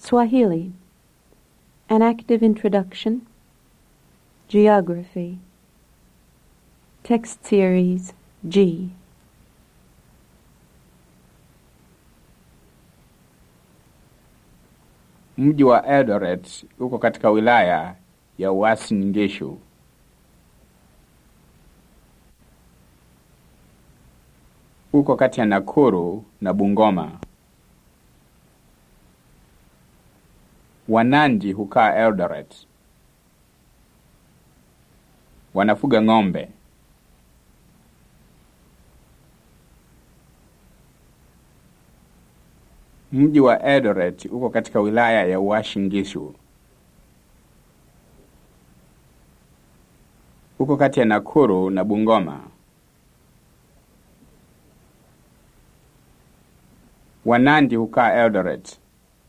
Swahili An Active Introduction Geography Text Series G Mji wa Eldoret uko katika wilaya ya Uasin Gishu. Uko kati ya Nakuru na Bungoma. Wanandi hukaa Eldoret. Wanafuga ng'ombe. Mji wa Eldoret uko katika wilaya ya Uasin Gishu. Uko kati ya Nakuru na Bungoma. Wanandi hukaa Eldoret.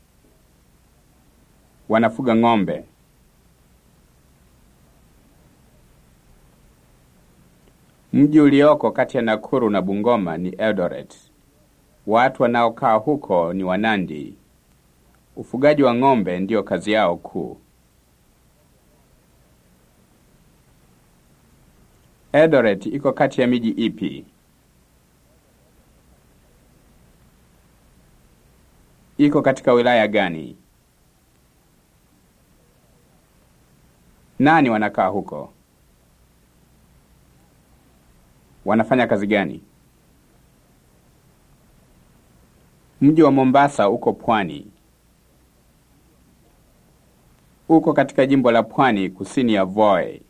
Wanafuga ng'ombe. Mji ulioko kati ya Nakuru na Bungoma ni Eldoret. Watu wanaokaa huko ni Wanandi. Ufugaji wa ng'ombe ndiyo kazi yao kuu. Eldoret iko kati ya miji ipi? Iko katika wilaya gani? Nani wanakaa huko? Wanafanya kazi gani? Mji wa Mombasa uko pwani. Uko katika jimbo la Pwani kusini ya Voi.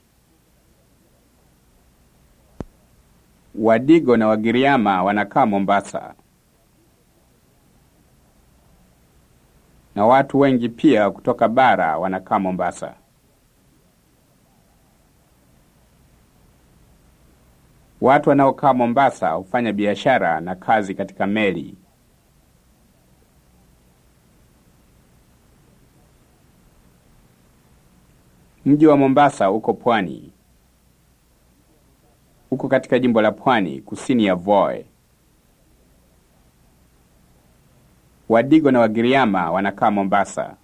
Wadigo na Wagiriama wanakaa Mombasa. Na watu wengi pia kutoka bara wanakaa Mombasa. Watu wanaokaa Mombasa hufanya biashara na kazi katika meli. Mji wa Mombasa uko pwani. Uko katika jimbo la Pwani kusini ya Voi. Wadigo na Wagiriama wanakaa Mombasa.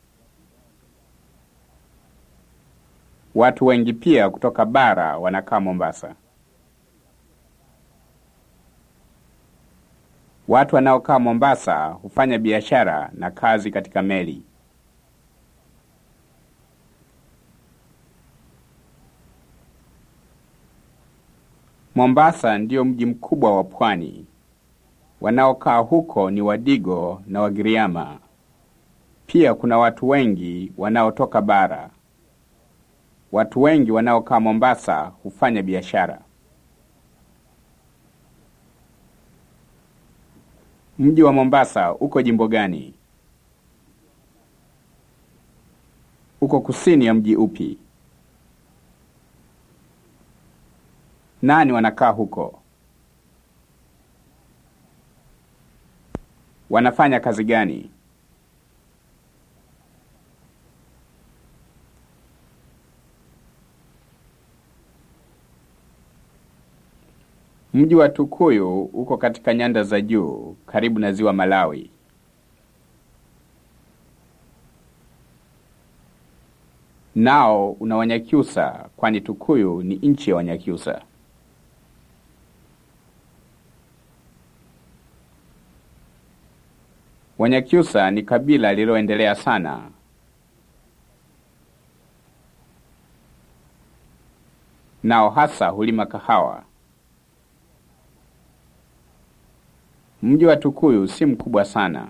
Watu wengi pia kutoka bara wanakaa Mombasa. Watu wanaokaa Mombasa hufanya biashara na kazi katika meli. Mombasa ndiyo mji mkubwa wa pwani. Wanaokaa huko ni Wadigo na Wagiriama. Pia kuna watu wengi wanaotoka bara. Watu wengi wanaokaa Mombasa hufanya biashara. Mji wa Mombasa uko jimbo gani? Uko kusini ya mji upi? Nani wanakaa huko? Wanafanya kazi gani? Mji wa Tukuyu uko katika nyanda za juu karibu na ziwa Malawi. Nao una Wanyakyusa kwani Tukuyu ni nchi ya Wanyakyusa. Wanyakyusa ni kabila lililoendelea sana. Nao hasa hulima kahawa. Mji wa Tukuyu si mkubwa sana.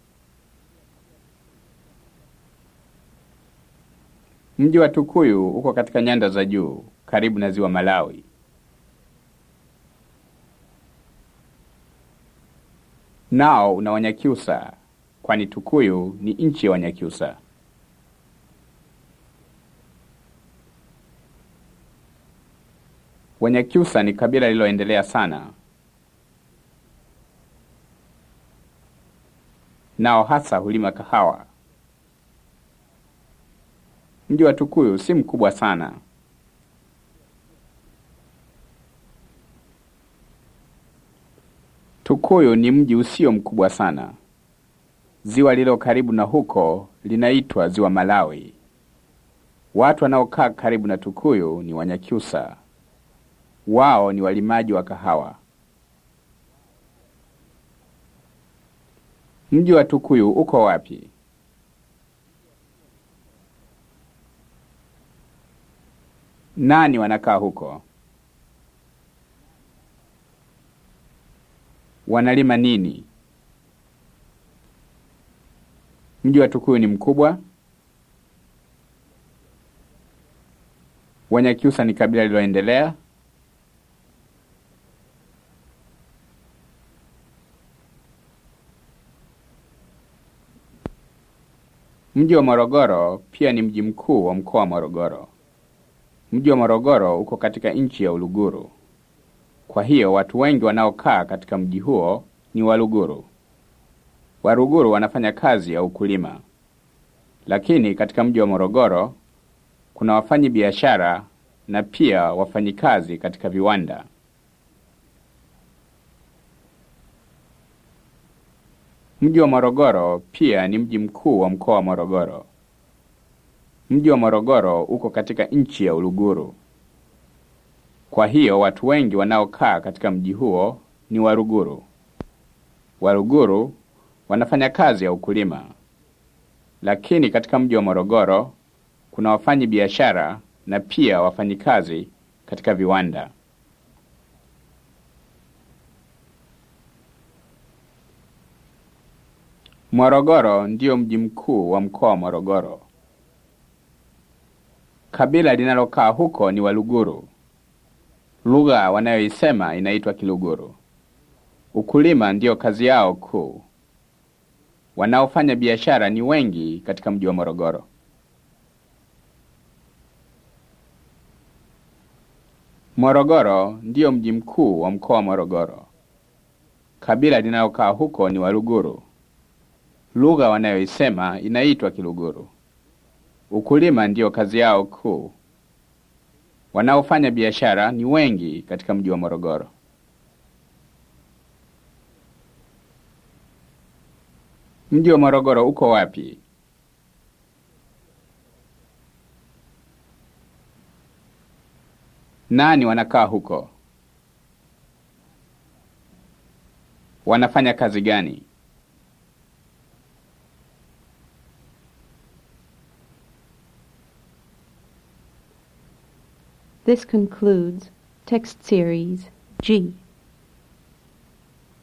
Mji wa Tukuyu uko katika nyanda za juu karibu na ziwa Malawi. Nao una Wanyakyusa kwani Tukuyu ni nchi ya Wanyakyusa. Wanyakyusa ni kabila lililoendelea sana. Nao hasa hulima kahawa. Mji wa Tukuyu si mkubwa sana. Tukuyu ni mji usio mkubwa sana. Ziwa lililo karibu na huko linaitwa Ziwa Malawi. Watu wanaokaa karibu na Tukuyu ni Wanyakyusa. Wao ni walimaji wa kahawa. Mji wa Tukuyu uko wapi? Nani wanakaa huko? Wanalima nini? Mji wa Tukuyu ni mkubwa? Wanyakyusa ni kabila lililoendelea? Mji wa Morogoro pia ni mji mkuu wa mkoa wa Morogoro. Mji wa Morogoro uko katika nchi ya Uluguru. Kwa hiyo watu wengi wanaokaa katika mji huo ni Waluguru. Waruguru wanafanya kazi ya ukulima. Lakini katika mji wa Morogoro kuna wafanyi biashara na pia wafanyikazi katika viwanda. Mji wa Morogoro pia ni mji mkuu wa mkoa wa Morogoro. Mji wa Morogoro uko katika nchi ya Uluguru. Kwa hiyo watu wengi wanaokaa katika mji huo ni Waruguru. Waruguru wanafanya kazi ya ukulima. Lakini katika mji wa Morogoro kuna wafanyi biashara na pia wafanyikazi katika viwanda. Morogoro ndio mji mkuu wa mkoa wa Morogoro. Kabila linalokaa huko ni Waluguru. Lugha wanayoisema inaitwa Kiluguru. Ukulima ndiyo kazi yao kuu. Wanaofanya biashara ni wengi katika mji wa Morogoro. Morogoro ndiyo mji mkuu wa mkoa wa Morogoro. Kabila linalokaa huko ni Waluguru. Lugha wanayoisema inaitwa Kiluguru. Ukulima ndiyo kazi yao kuu. Wanaofanya biashara ni wengi katika mji wa Morogoro. Mji wa Morogoro uko wapi? Nani wanakaa huko? Wanafanya kazi gani? This concludes text series G.